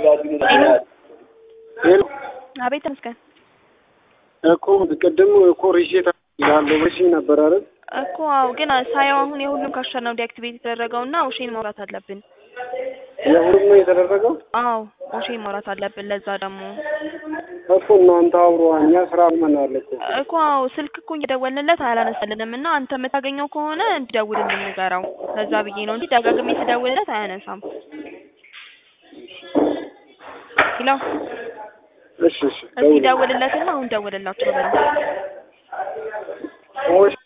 ሄሎ አቤት ተመስገን እኮ ቅድም እኮ ሪሴት ያለው በሺ ነበር አይደል? እኮ አዎ፣ ግን ሳየው አሁን የሁሉም ካሸር ነው ዲአክቲቬት የተደረገው እና ኦሼን ማውራት አለብን። የሁሉም ነው የተደረገው አዎ ኦሼን ማውራት አለብን። ለዛ ደግሞ እኮ እናንተ አውሮ እኛ ስራ መናል እኮ እኮ አዎ ስልክ እኮ እየደወልንለት አያላነሳልንም እና አንተ የምታገኘው ከሆነ እንዲደውልልን ንገረው። ለዛ ብዬ ነው እንጂ ደጋግሜ ስደውልለት አያነሳም። ሄሎ እሺ እሺ እስኪ ደውልለትና አሁን ደውልላቸው በለው። ደውል